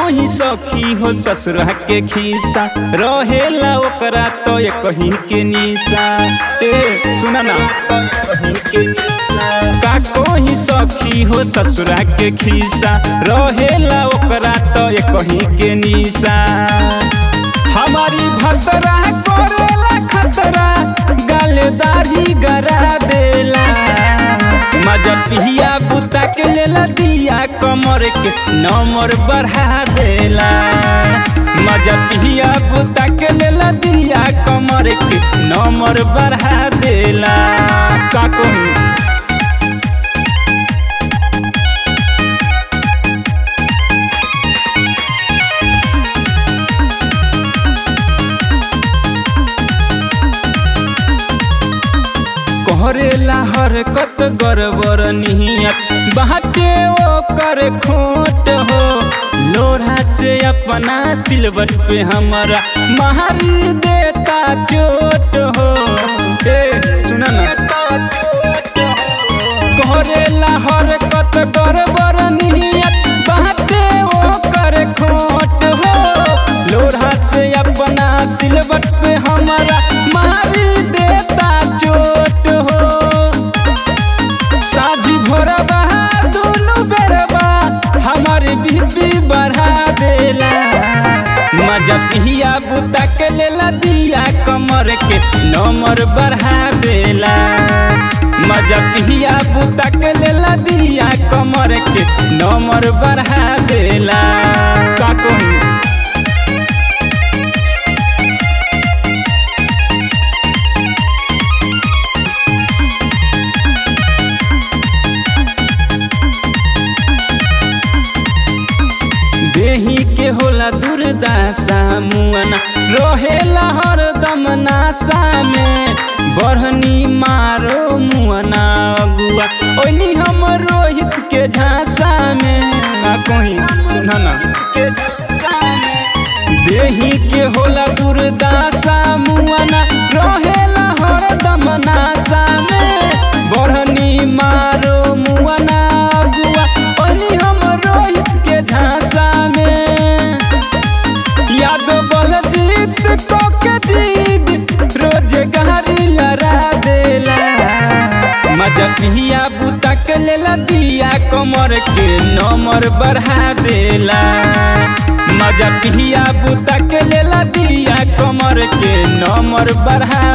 कहीं सखी हो ससुरा के खीसा रहेला ओकरा तो ये कहीं के निशा ए सुना ना कहीं के निशा का कहीं सखी हो ससुरा के खीसा रहेला ओकरा तो ये कहीं के निशा हमारी भतरा करेला खतरा गालेदारी गरा देला मजा पिया बुता के लेला दिया कमर के नंबर बढ़ा देला मजा पिया बुता के लेला दिया कमर के नंबर बढ़ा देला का कहूँ करेला हरकत गड़बड़ नियत बाटे ओ कर खोट हो लोढ़ा से अपना सिलवट पे हमारा मारी देता चोट हो ए सुना ना करेला हरकत गड़बड़ नियत बाटे ओ कर खोट हो लोढ़ा से अपना सिलवट पे हमारा मारी देता चोट हो साझी भोरबा दोनों बेरबा हमारे बीबी बढ़ा देला मजा पिया बुता के लेला दिया कमर के नंबर बढ़ा देला मजा पिया बुता के लेला दिया कमर के नंबर बढ़ा देला का कहूँ देही के होला दुर्दासा मुअना रहेला हरदम नासा में बढ़नी मारो मुअना अगुआ ओनी हम रोहित के झांसा में का कहीं सुनना के झांसा में देही के होला दुर्दासा मुअना रहेला हरदम नासा में बढ़नी मारो मुअना अगुआ ओनी हम रोहित के झांसा में याद बल जीत को के जीत रोज गारी लड़ा देला मजा पिया बुता के लेला दिया कमर के नंबर बढ़ा देला मजा पिया बुता के लेला दिया कमर के नंबर बढ़ा